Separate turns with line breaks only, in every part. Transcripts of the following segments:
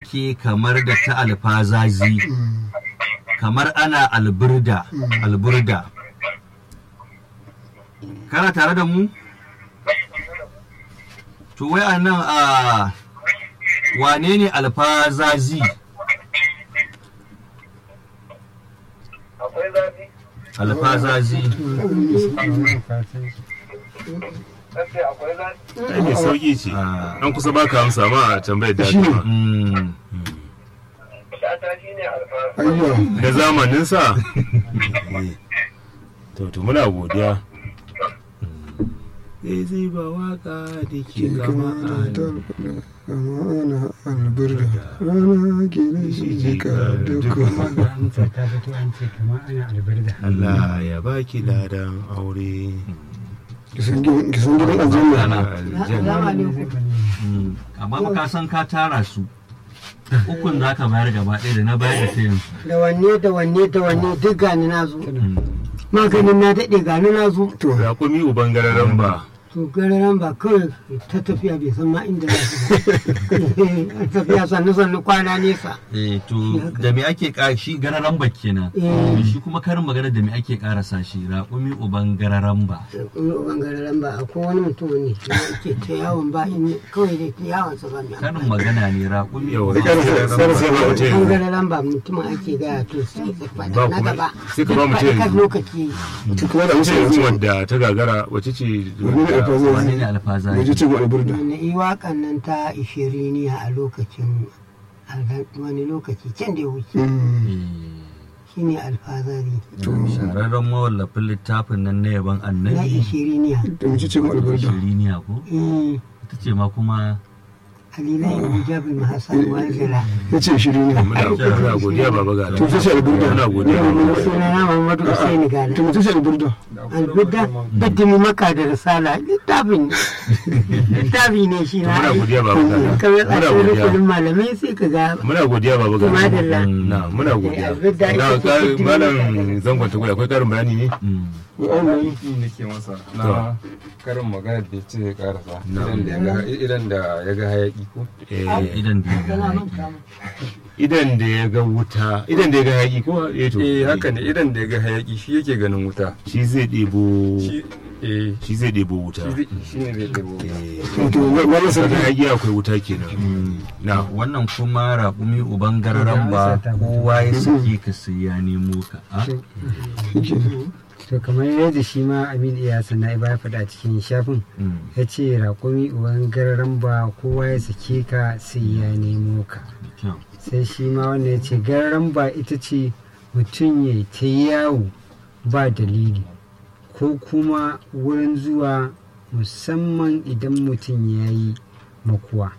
take kamar da ta alfazazi kamar ana alburda alburda kana tare da mu to wai a nan a wane ne alfazazi
akwai zafi
alfazazi
sai akwai zafi
ai mai sauki ce
Ah.
an kusa baka amsa ma a tambayar da
Shi ne.
aka ma.
Mm.
shata shi ne alfahari
ayya
da zamanin sa to to muna godiya zai zai ba waka da ke
ke
kama
kama da
a
talfada kama ana alburda rana ke da shi jika duka
amsa ta fito an ce kamar ana albarda
Allah ya baki ladan aure
kisan gidan aljanna
aljanna
Mm. amma ba ka san ka tara su ukun za ka bayar gaba ɗaya da na bayar da ta yanzu
da wanne da wanne da wanne duk gani na zo
Mm.
maganin na daɗe gani na zo
to
raƙumi uban gararan ba
to gararan ba kawai ta tafiya bai san ma inda za su ba tafiya sannu sannu kwana nesa
Eh, to da me ake ƙara shi gararan ba kenan
Eh.
shi kuma karin magana da me ake ƙarasa shi raƙumi uban gararan ba
kuma gararan ba akwai wani mutum ne da ke ta yawon ba in kawai da ta yawon sa ba mai
karin magana ne raƙumi
yawa
uban
sai sai sai ba mutum
an
yanzu.
gararan ba mutumin ake gaya to sai ka
Ba
faɗa na
kuma-
gaba
sai ka ba
Duk
mutum
faɗi kan
yanzu.
lokaci
ta kuma da amsa
sai yanzu
yanzu
wadda ta gagara wace ce
wani ne alfaza
wane ne
waje
alfazaji
ce ma alburda
wani yi waƙan nan ta ishiriniya a lokacin wani lokaci can da ya wuce
Mm.
shine alfazari
shahararren mawallafin littafin nan na yaban
na
annabi
ishiriniya
da mace ce ma alburda
shiriniya ko
eh
ita ce ma kuma
alila ibn jabir mahassan wanzila
ya ce shiri ne
muna muna godiya baba ga
to ta ce alburda
muna godiya baba
sunana muhammadu husaini gala
to mace ce alburda
albudda daddimi maka da risala littafin littafi ne shi na
muna godiya baba ga
kamar
muna
tsakin
godiya
rukunin malamai sai ka ga
muna godiya baba ga
Madalla.
na muna godiya
Albudda
na
ita ce
ka-
fitimi
malam
maka
zangon ta akwai karin bayani ne
Mm.
aiki nake masa na karin magana da ce ya karasa idan da ya ga- idan da ya ga hayaki ko
Eh,
idan da ya ga
Kana
hayaki.
manta mu.
idan da ya ga wuta idan da ya ga hayaki ko eh to
eh haka ne idan da ya ga hayaki shi yake ganin wuta
shi zai ɗebo
shi eh
shi zai ɗebo wuta
shi zai- shi ne zai ɗebo
Eh,
wato malam
daga
sarki
hayaki akwai wuta kenan na
wannan kuma raƙumi uban gararan ba kowa ya saki ka sai ya nemo ka a?
to kamar yadda shi ma amin iya sana ba ya faɗa cikin shafin
Mm.
ya ce raƙumi uban gararan ba kowa ya sake ka sai ya nemo ka
Kyau.
sai shi ma wanda ya ce gararan ba ita ce mutum ya ta yawo ba dalili ko kuma wurin zuwa musamman idan mutum ya yi makuwa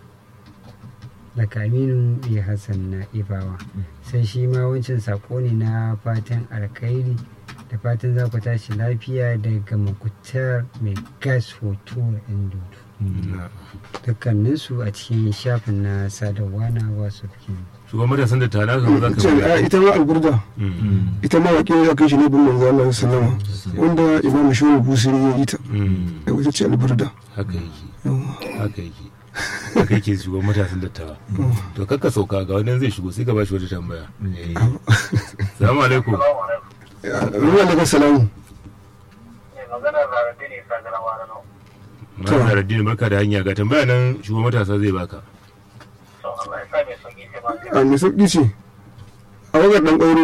daga aminu ya hassan na ibawa sai shi ma wancan sako ne na fatan alkhairi da fatan za ku tashi lafiya daga makutar mai gas hoto yan dudu dukkaninsu a cikin shafin na sadarwa na wasu
shugaban matasan da tana kan za ka
ce a, ita ma alburda
Mm,
ita ma waƙe ya kai shi ne bin manzo Allah sallama wanda imam shehu busiri ya yi ta
mm,
ai wata ce alburda
haka yake haka yake haka yake shugaban matasan dattawa to kakka sauka ga wannan zai shigo sai ka ba shi wata tambaya Eh. salamu alaikum
ruwan daga salamu
ne maganar rarrabe ne sa garawa na nau
Malam Zaraddini barka da hanya ga tambaya nan shugaban matasa zai baka
so Allah ya sa mai sauki sai ba
a mai sauƙi ce a wagar ɗan ƙwairo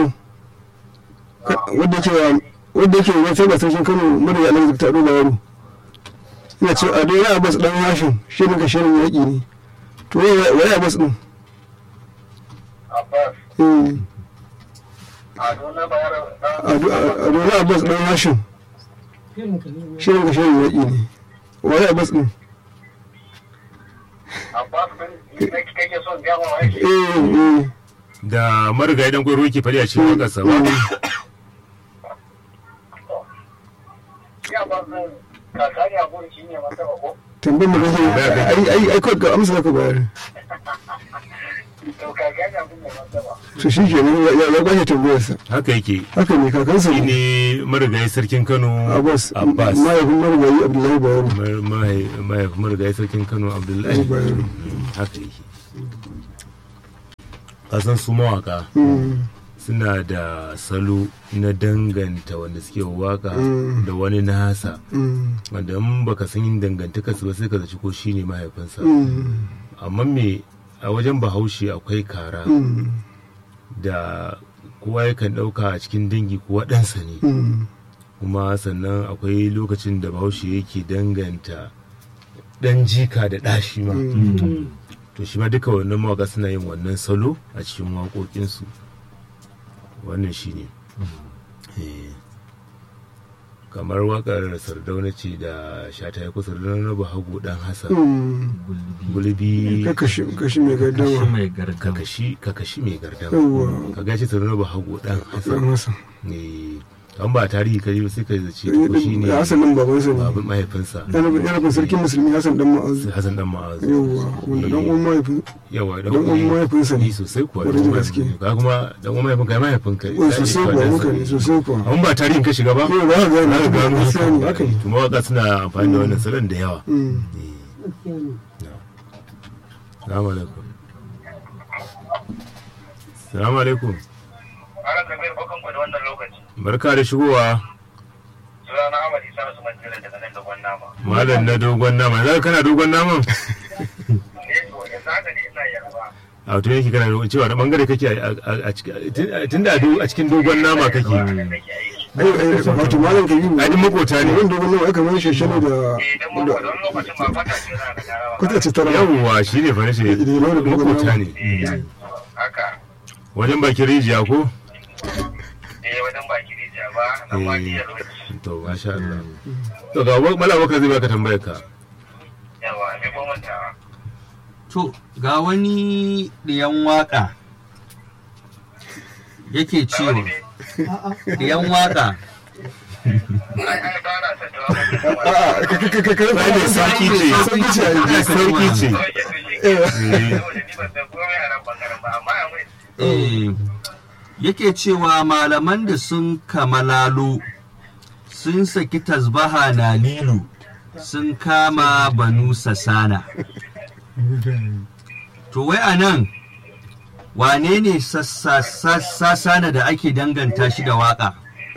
wadda ke wadda ke wata ba sarkin kano mara ya alaƙa ta ɗoga yaro ina ce a dai ya bas ɗan hashin shi ne ka shirin yaƙi ne to wai ya bas ɗin
Abbas
Eh,
Ado na bayar
a dole a bas ɗan hashin shi ne ka shirin yaƙi ne wai ya bas ɗin
Abbas din ne kake son gama wa yake
eh eh
da marigayi dan gwaro yake fari a cikin wakarsa ba
ya ba zan kakari a gurin shi ne masa ba ko
tambayar mu kake ai ai ai kawai ka amsa ka bayar
to kakari a gurin masa ba
to shi ke nan ya ya kwashe tambayarsa
haka yake
haka ne kakansa
shi
ne
ne marigayi sarkin kano
abbas
abbas
mahaifin marigayi abdullahi bayero
Mar- mahai- mahai- marigayi sarkin kano abdullahi
Bayero.
haka yake kasan su mawaka
Mm.
suna da salo na danganta wanda suke waka
Mm.
da wani nasa
Mm.
wanda in baka san yin dangantaka su ba sai ka zaci ko shine mahaifinsa
Mm.
amma me a wajen bahaushe akwai kara
Mm.
da kowa yakan ɗauka a cikin dangi ko ɗansa ne
Mm.
kuma sannan akwai lokacin da bahaushe yake danganta ɗan jika da ɗashi ma to shi ma duka wannan mawaka suna yin wannan salo a cikin waƙoƙinsu wannan shi ne kamar waƙar sardauna ce da shata ya kusa sardauna na bahago ɗan hassan
Mm.
gulbi
Ka kashi kashi mai
Kashi
gardama
mai gargama.
kakashi kakashi mai gardama
yawwa
ka gashi sardauna bahago ɗan
dan
hassan
hasan
ne an ba tarihi kai ba sai ka zace ko shi ne
hasan din babansa ne
babin mahaifinsa
yana yana kun sarkin musulmi hasan dan ma'azu
hassan dan ma'azu
yawwa wanda dan uwan mahaifin
yawa dan
dan uwan mahaifinsa ne
ni sosai kuwa
Kwarai da gaske.
ka kuma dan uwan mahaifinka ya mahaifinka
Wai sosai kuwa muka ne sosai kuwa
an ba tarihin ka shiga ba
yau ba ka gane
za ka gano
gaskiya ne haka ne
to mawaka suna amfani da wannan salon da yawa
Mm.
salamu alaikum salamu alaikum
Malam Kabir bakan ku da wannan lokaci.
barka da shigowa
Sunana Ahmad Isa Usman Jira daga nan da Gwannama.
malam na dogon nama za kana dogon naman
Eh to yanzu haka ne ina yarba.
a to yake kana dogon cewa da bangare kake a- a- a cikin tunda a do- a cikin dogon nama kake
Nake aiki.
ai ai wato malam kabiru
ai duk makota ne
wanda wannan aka mai sheshane da
Eh dan mu da wani lokacin ba fata ce za ka gara ba.
kwata ce tara
yawwa shi ne fara shi makota ne
Haka.
wajen bakin rijiya ko
Eh wajen baki rijiya ba nan ma ni yarwa.
to masha Allah to ga wa- mala bakar zai baka tambayar ka
Yawa me ko mantawa.
To, ga wani ɗiyan waƙa yake cewa, ɗiyan waƙa
Ai ai ba na son jawabi.
a'a ka ka ka ka
Ai, mai sauki ce
sauki ce ai
mai sauki ce
Saboda ni ban san komai a nan bangaren ba amma yanzu
eh, yake cewa malaman da sun kamalalo sun saki tasbaha na lilu sun kama banu sasana. To, wai a nan, wane ne sassa- sasana da ake danganta shi da waƙa?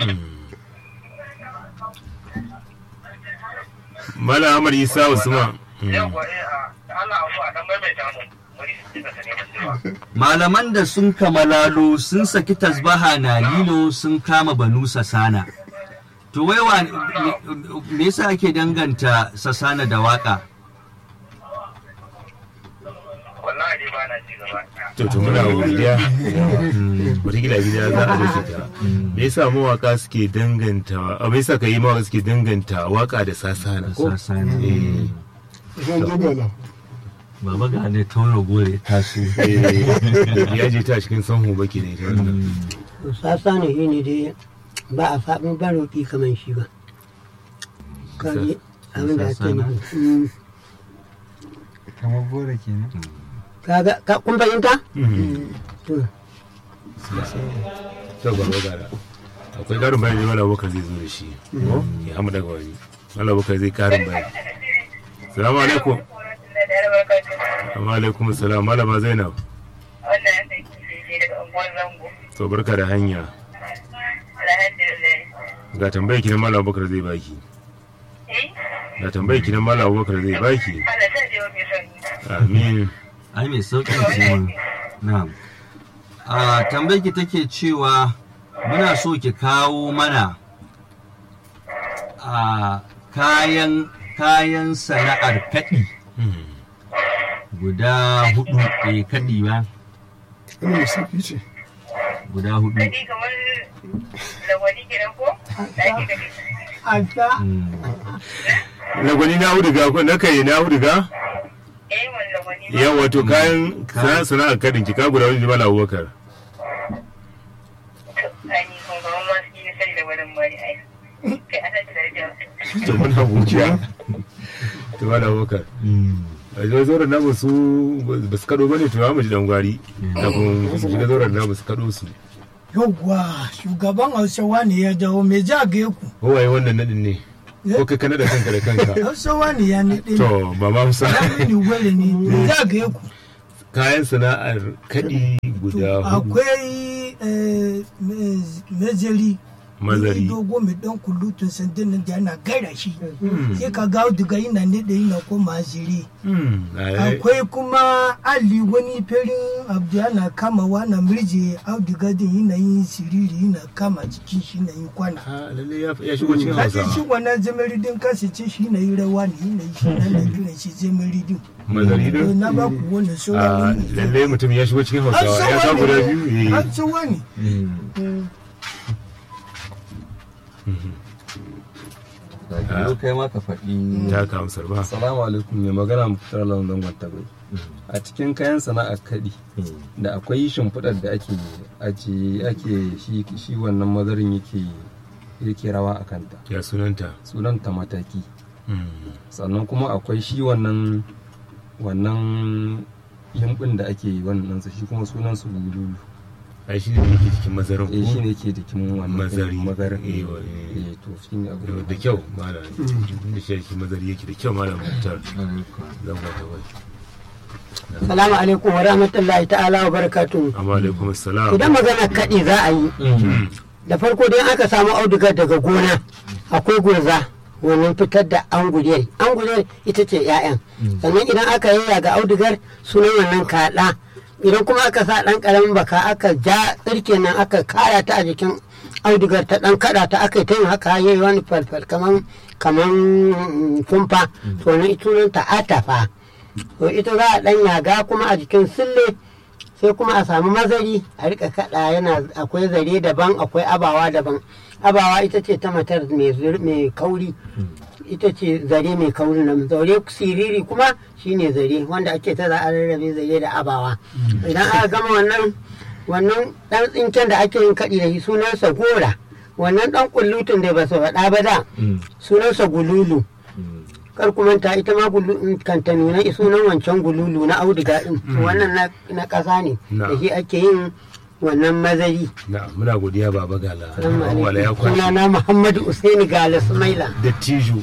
mala amar isa usman
yawa eh a Allah abu a dan maimaita mu. Wani shi ka sani ba cewa.
Malaman da sun kamalalo sun saki tasbaha na lilo sun kama banu sasana. To wai wa me- me yasa ake danganta sasana da waka?
Wallahi dai ba na ci gaba.
to to muna godiya wataƙila gida za a dauke ta me yasa mawaka suke danganta a me yasa ka yi mawaka suke danganta waka da sasana ko
Sasana.
Eh,
zan dogala
Baba ga ne tauro gore taso.
eh, ya je ta cikin sanhu baki ne ta wannan
sasa ne shi ne dai ba a faɗin ba roƙi kamar shi ba kaji abin da ake
Sasa na.
nufi Mm.
kamar gora kenan
kaga ka kun fahimta to
to ba gara akwai karin bayani wala bakar zai zo da shi ko ya hamu daga wani wala bakar zai karin bayani salamu alaikum wa alaikum salam malama zainab
Wannan ya sai kishi daga unguwar zango.
to barka da hanya
Alhamdulillah.
ga tambayar ki na malam bakar zai baki
Eh?
ga tambayar ki na malam bakar zai baki
Allah ta je wa mai sani.
amin
Ai mai sauƙi ce ma. Na'am. A tambayar ki take cewa muna so ki kawo mana a kayan kayan sana'ar kaɗi guda hudu eh kaɗi ba
wannan sauki ce
guda hudu
Kadi kamar lawani kenan ko? Da ake kadi.
alta
Mm.
lagwani na huduga ko na kai na huduga
Eh wani lawani ba.
yawa to kayan sana sana'ar kadin ki ka guda wani jimala abubakar
Ai ni kuma kamar ma su yi sani da wani mani ai. Kai ana da lafiya.
to muna godiya to malam abubakar
Mm.
a zo zauren namu su ba su kado bane to mu ji dan gwari kafin su shiga zauren namu su kado su
Yauwa, shugaban Hausawa ne ya dawo mai jage ku.
kowaye wannan nadin ne ko kai kana da kanka da kanka
Hausawa ne ya naɗe ni.
to ba ma musa
Ya mini gwale ne mai jage ku.
kayan sana'ar kaɗi guda hudu
akwai eh, me- mezari
Mazari.
Wani dogo mai dan kulutun sandan nan da yana gaira shi sai ka ga auduga yana ne da yana koma zire
Hmm, ai,
akwai kuma ali wani ferin abu yana kama wana mirje auduga din yana yin siriri yana kama jikin shi na yin kwana
ah, lalle ya ya shigo cikin
kaji shi
hausa
wannan zamaridin kasi ce shi na yi rawa ne yana yi shi na na kiran shi zamaridin
mazari
To,
din
na ba ku wannan
Ah,
sauran
lalle mutum ya shigo cikin hausawa ya sa guda biyu eh.
an tsawa ne
da kai ma ka faɗi
ta ka amsar ba
Assalamu alaikum mai magana Muktar Lawan Dangon Tabai. A cikin kayan sana'ar kaɗi da akwai shimfiɗar da ake ake ake shi shi wannan mazarin yake yake rawa a kanta.
ya sunanta
Sunanta mataki.
Hmm.
Sannan kuma akwai shi wannan wannan yimbin da ake yi wannan sa shi kuma sunan su bululu.
ai shi ne yake cikin mazarin
Eh shi
ko
ne yake jikin wannan
Mazari.
mazarin.
Eh,
Eh,
wa- eh.
eh, to shi ne abu
da kyau malam da shi yake mazari yake da kyau malam mutar zan wata wai
salamu alaikum wa rahmatullahi ta'ala wa barakatuhu
amma alaikum assalam
idan magana kaɗi za a yi da farko dai aka samu audugar daga gona akwai gurza wannan fitar da anguliyar anguliyar ita ce 'ya'yan sannan idan aka yaya ga audugar sunan wannan kaɗa idan kuma aka sa ɗan ƙaramin baka aka ja tsirke nan aka kara ta a jikin audugar ta ɗan kaɗa ta aka yi ta yin haka yayi wani falfal kaman kaman mm, kumfa to nan ita ta atafa to ita za a ɗan yaga kuma a jikin sille sai kuma a samu mazari a rika kada yana akwai zare daban akwai abawa daban abawa ita ce ta matar mai zur- mai kauri ita ce zare mai kauri na zare siriri kuma shine zare wanda ake ta za a rarrabe zare da abawa idan aka gama wannan wannan dan tsinken da ake yin kaɗi da shi sunansa gora wannan dan kullutun da ba su faɗa ba da sunansa gululu kar ku manta ita ma gulu kanta nuna sunan wancan gululu na auduga din wannan na- na ƙasa ne
Na.
da shi ake yin wannan mazari
na muna godiya baba gala
Assalamu
wala ya
alaikum.
kwashi
sunana muhammadu usaini gala sumaila
da tijo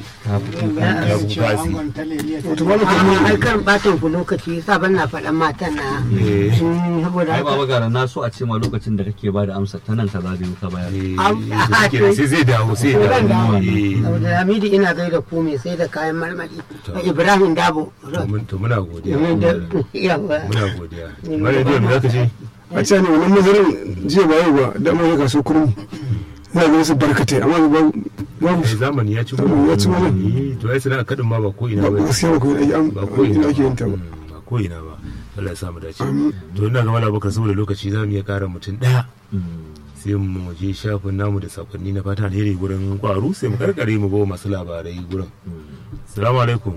ya bukasi
wato ba mu
amma ai kan batan ku lokaci yasa ban na faɗan matan na
eh
Mm, saboda
ai baba
haka
gara na so a ce ma lokacin da kake ba da amsa ta nan ka zabe ka bayar
eh,
Am-
da suke da sai zai dawo sai ya
Zan
dawo
dawo.
eh
saboda hamidi ina gaida ku mai sai da kayan marmari da ibrahim dabo
to mun- to muna godiya
Domin da yawa
muna godiya mara da me zaka ce
a ce ne wannan mazarin jiya ba yau ba da amma ya kaso kurmi za ga su barkatai amma ba babu
eh
su
zamani ya ci
Zamani ya ci mana.
Eh, to ai sana kadin ma ba ko ina
ba
ba
gaskiya ba ko ina an
ba ko ina
ina ake yin ta ba
ba ba ko ina ba Allah ya samu dace to ina ga mallam bakar saboda lokaci za mu iya kara mutum daya sai mu je shafin namu da sakonni na fata alheri gurin kwaru sai mu karkare mu bawa masu labarai gurin assalamu alaikum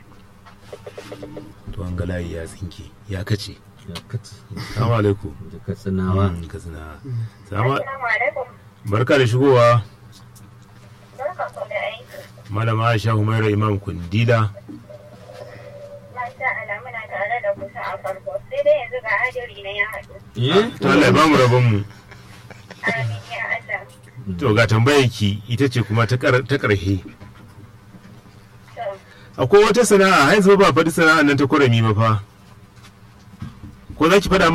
to an ga layi ya tsinke ya kace
ya kace
assalamu alaikum
da katsinawa
Mm, katsina Salama-
Assalamu alaikum.
barka da shigowa
Barka ku da aiki.
malama aisha humaira imam kundila
Masha Allah muna tare da kusa a farko. Sai dai yanzu ga hadari na ya haɗu.
eh
to Allah ya bamu rabon mu
Amin ya Allah.
to ga tambayar ki ita ce kuma ta kar- ta karhe
To,
akwai wata sana'a har yanzu ba faɗi sana'a nan ta kurami ba fa ko za ki faɗa